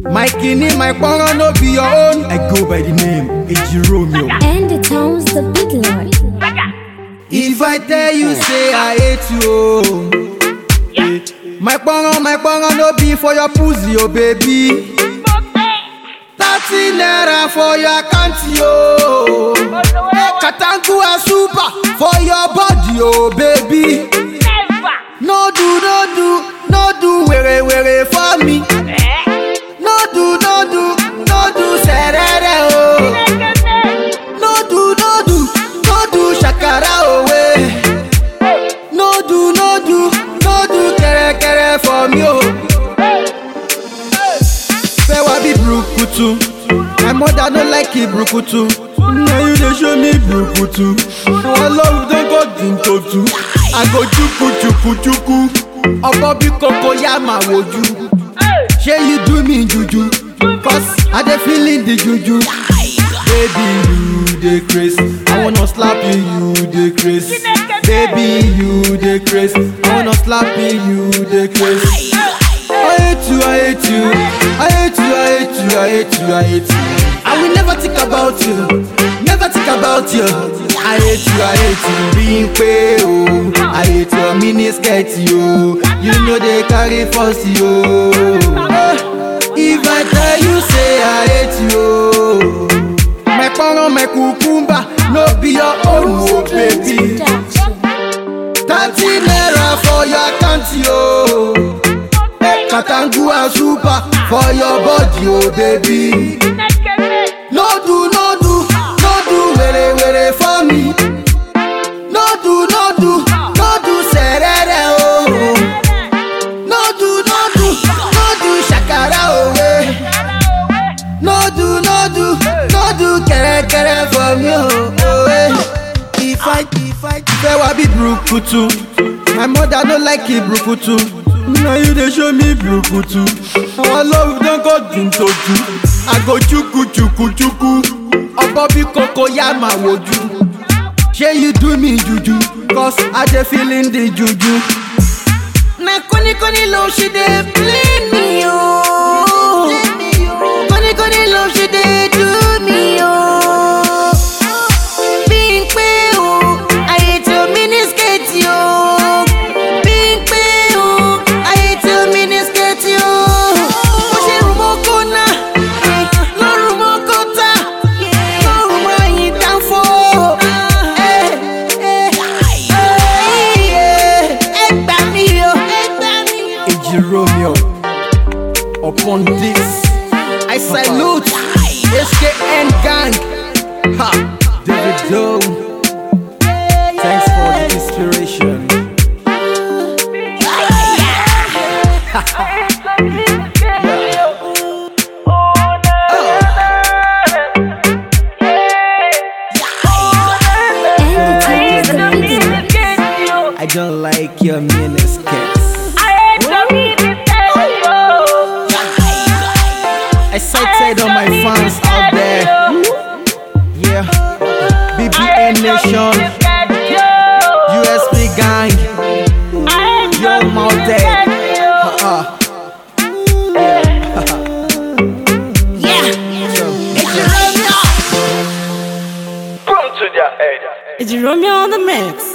My kidney, my poro no be your own. I go by the name Eji Romeo. And the town's the big lord. If I tell you, say I hate you, oh. Yeah. My poro, my poro no be for your pussy, oh baby. Thirty naira for your account, yo. Katangua super for your body, oh baby. No do, no do, no do, were were for me. No do, no do, no do, serere, oh. No do, no do, no do, shakara, oh, way. No do, no do, no do, kere kere for me, oh. Fẹ́ wá bí brukutu. My mother no like it brukutu. Now you dey show me brukutu. Ọlọ́run don go dintotu. I go chuku chuku chuku. Ọkọ bí koko yá máa wojú. Ṣé you do me juju? Cause I dey feeling the juju. Baby you dey craze. I wanna slap you, you dey craze. Baby you dey craze. I wanna slap you, you dey craze. I hate you, I hate you, I hate you, I hate you, I hate you, I hate you. I will never think about you, never think about you. I hate you, I hate you, being pay oh. I hate your mini skirt yo, you know they carry fuss yo. Eh, If I tell you say I hate you, oh. my poro, my cucumber, no be your own, oh baby. Thirty naira for your account yo. Katangua super for your body, oh baby. No do, no do, no do, were were for me. No do, no do, no do, serere oh. No do, no do, no do, shakara oh eh. No do, no do, no do, kere kere for me oh. oh eh. If I, if I, fẹ́ wá bí brukutu. My mother no like it brukutu. Now you dey show me brukutu. Our love don go dintoju. I go chuku chuku chuku. Ọkọ bí koko yá máa wojú. Ṣé you do me juju? Cause I dey feeling the juju. Na koni koni love she dey play me o. Koni koni love she dey do me o. Bímpé o, ayé tí o mínísíkèétì o. Bímpé o, ayé tí o mínísíkèétì o. Mo ṣe rùn mọ́ kóná, lọ́rùn mọ́ kọ́tà, lọ́rùn mọ́ ẹ̀yìn dánfó. Ẹ gbà mí o. Eji Romeo, upon this, I salute SKN gang. Ha, David Doe. Thanks for the inspiration. And the town's the big lord. I don't like your miniskirts. I cited all my fans out there. Yeah, BBN Nation, USB gang, Yo Mounted. Uh-uh. It's Romeo on the mix.